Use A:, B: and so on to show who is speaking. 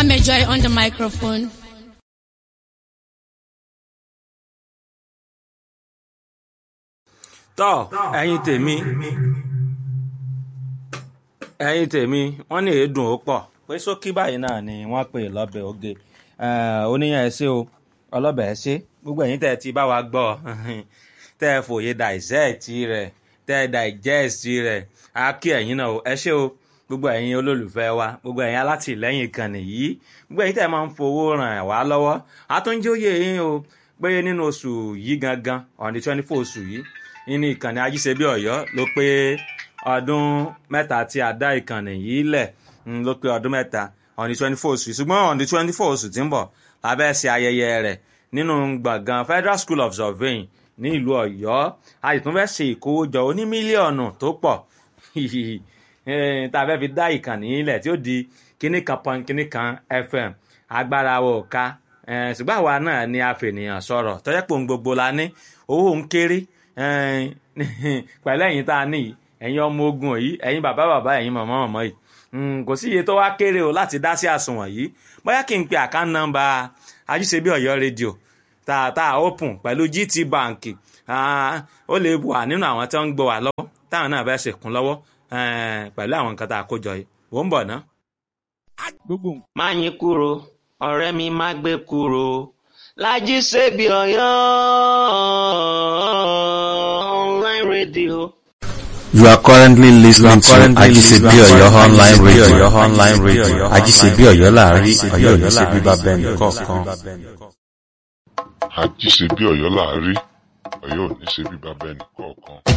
A: Joy on the microphone.
B: tọ́ ẹ̀yin tèmi ẹ̀yin tèmi wọ́n ní èédùn ó pọ̀ pé sókí báyìí náà ni wọ́n pè lọ́bẹ̀ oge oníyàn ẹ ṣé o ọlọ́bẹ̀ ẹ ṣé gbogbo ẹ̀yin tẹ́ ẹ ti bá wa gbọ́ tẹ́ ẹ fòye dissect rẹ̀ tẹ́ ẹ digest rẹ̀ á kí ẹ̀yin náà ẹ ṣé o gbogbo ẹ̀yin olólùfẹ́ wa gbogbo ẹ̀yin alátìlẹ́yìn ìkànnì yìí gbogbo ẹ̀yin tẹ́ ẹ máa ń fowó ràn wá lọ́wọ́ àtúnjóyè yín o pé nínú oṣù yìí gangan on the twenty four oṣù yìí nínú ìkànnì ajíṣebí ọ̀yọ́ ló pé ọdún mẹ́ta tí a dá ìkànnì yìí lẹ̀ ló pé ọdún mẹ́ta on the twenty four oṣù yìí ṣùgbọ́n on the twenty four oṣù tí ń bọ̀ la fẹ́ ṣe ayẹyẹ rẹ̀ nínú gbọ̀ngàn federal school of surveying ní ìlú ọ̀yọ́ a sì tún fẹ́ ṣe ìkówójọ oní mílíọ̀nù tó pọ̀ tá a fẹ́ fi dá ìkànnì yìí lẹ̀ tí ó di kíní kan pọn kíní kan fm agbára wo ká ṣùgbọ́n àwa náà ni a fènìyàn sọ̀rọ̀ tọ́jọ́ pé òun gbogbo la ní owó ń kéré pẹ̀lú ẹ̀yin tá a ní yìí ẹ̀yin ọmọ ogun yìí ẹ̀yin bàbá bàbá ẹ̀yin màmá màmá yìí kò sí iye tó wá kéré o láti dá sí àsùnwọ̀n yìí bóyá kí n pe àkáǹtì nọ́mbà ajíṣebí ọ̀yọ́ rédíò tá a open pẹ̀lú gt bank ó lè wà nínú àwọn tí wọ́n ń gbọ́ wà lọ́wọ́ táwọn náà fẹ́ ṣèkún lọ́wọ́ pẹ̀lú àwọn nǹkan tá a kó jọ yìí wò ń bọ̀ ná.
C: má yín kúrò ọ̀rẹ́ mi má gbé kúrò lájí ṣebí ọ̀yọ́ online radio.
D: You are currently listening to Ajisebi Oyo online radio. Online radio. Ajisebi Oyo láàrin Ọ̀yọ́ ní ṣe bíbá bẹ́ẹ̀ni kọ̀ọ̀kan.
E: àjíṣebí ọ̀yọ́ láàrí ọ̀yọ́ ò ní ṣe bí bàbá ẹnì kọ̀ọ̀kan.